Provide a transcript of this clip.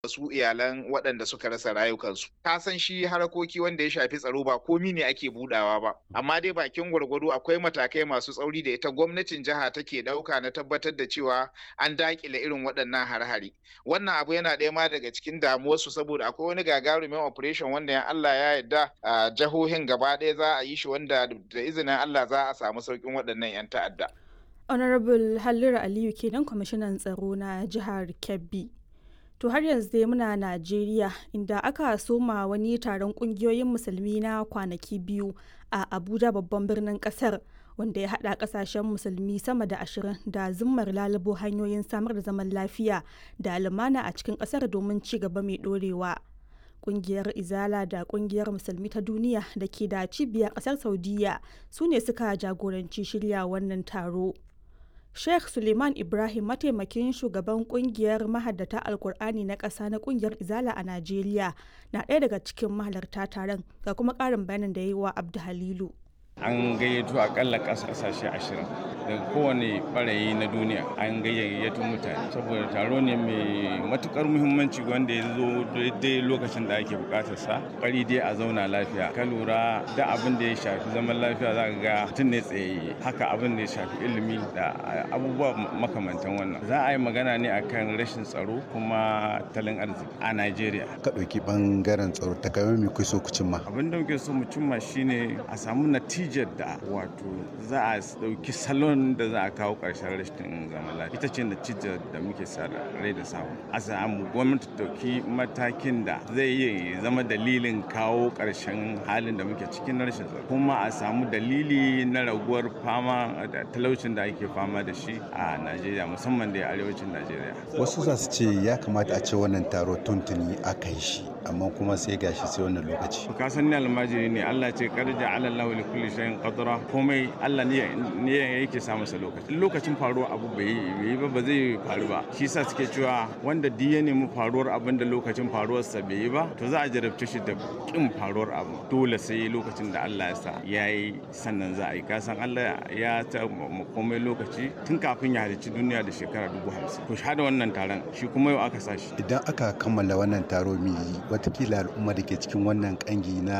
su iyalan waɗanda suka rasa rayukansu. Ka san shi harakoki wanda ya shafi tsaro ba komi ne ake budawa ba, amma dai bakin gwargwado akwai matakai masu tsauri da ita gwamnatin jiha take ɗauka na tabbatar da cewa an daƙile irin waɗannan har-hari. Wannan abu yana ɗaya ma daga cikin damuwarsu saboda akwai wani gagarumin operation wanda ya Allah ya yarda a jihohin gaba ɗaya za a yi shi wanda da izinin Allah za a samu sauƙin waɗannan 'yan ta'adda. Honorable Halliru Aliyu kenan kwamishinan tsaro na jihar Kebbi. To har yanzu dai muna Najeriya inda aka soma wani taron kungiyoyin musulmi na kwanaki biyu a Abuja babban birnin kasar wanda ya haɗa ƙasashen musulmi sama da ashirin da zimmar lalubo hanyoyin samar da zaman lafiya da lumana a cikin ƙasar domin ci gaba mai ɗorewa. Kungiyar Izala da kungiyar Musulmi ta Duniya da ke da cibiyar ƙasar Saudiya su ne suka jagoranci shirya wannan taro. Sheikh Suleiman Ibrahim mataimakin shugaban kungiyar mahaddata Alkur'ani na ƙasa na kungiyar Izala a Najeriya na ɗaya daga cikin mahalarta taron ga kuma ƙarin bayanin da ya yi wa Abdu Halilu. An gayyato akalla ƙasashe ashirin daga kowane ɓarayi na duniya an gayyato mutane saboda taro ne mai matukar muhimmanci wanda ya zo daidai lokacin da ake bukatar sa ƙwari dai a zauna lafiya ka lura da abin da ya shafi zaman lafiya za ka ga mutum ne tsayayye haka abin da ya shafi ilimi da abubuwa makamantan wannan za a yi magana ne akan rashin tsaro kuma talin arziki a Najeriya. Ka ɗauki ɓangaren tsaro ta kamar me kai so ku cimma? Abin da muke so mu cimma shine a samu natijar da wato za a ɗauki salon da za a kawo ƙarshen rashin zaman lafiya ita ce natijar da muke sa rai da samu a samu gwamnati ɗauki matakin da zai iya zama dalilin kawo ƙarshen halin da muke cikin rashin tsaro kuma a samu dalili na raguwar fama da talaucin da ake fama da shi a Najeriya musamman da arewacin Najeriya. Wasu za su ce ya kamata a ce wannan taro tuntuni aka yi shi amma kuma sai gashi sai wannan lokaci. Ka san ni almajiri ne Allah ce karja alallahu li kulli shay'in qadra komai Allah ne ne yake sa masa lokaci. Lokacin faruwar abu bai yi ba ba zai faru ba. Shi yasa suke cewa wanda duk ya nemi faruwar abin da lokacin faruwar sa bai yi ba to za a jarabce shi da kin faruwar abu. Dole sai lokacin da Allah ya sa yayi sannan za a yi. Ka san Allah ya ta komai lokaci tun kafin ya halicci duniya da shekara dubu hamsin. To shahada wannan taron shi kuma yau aka sa shi. Idan aka kammala wannan taro mai watakila al'umma da ke cikin wannan kangi na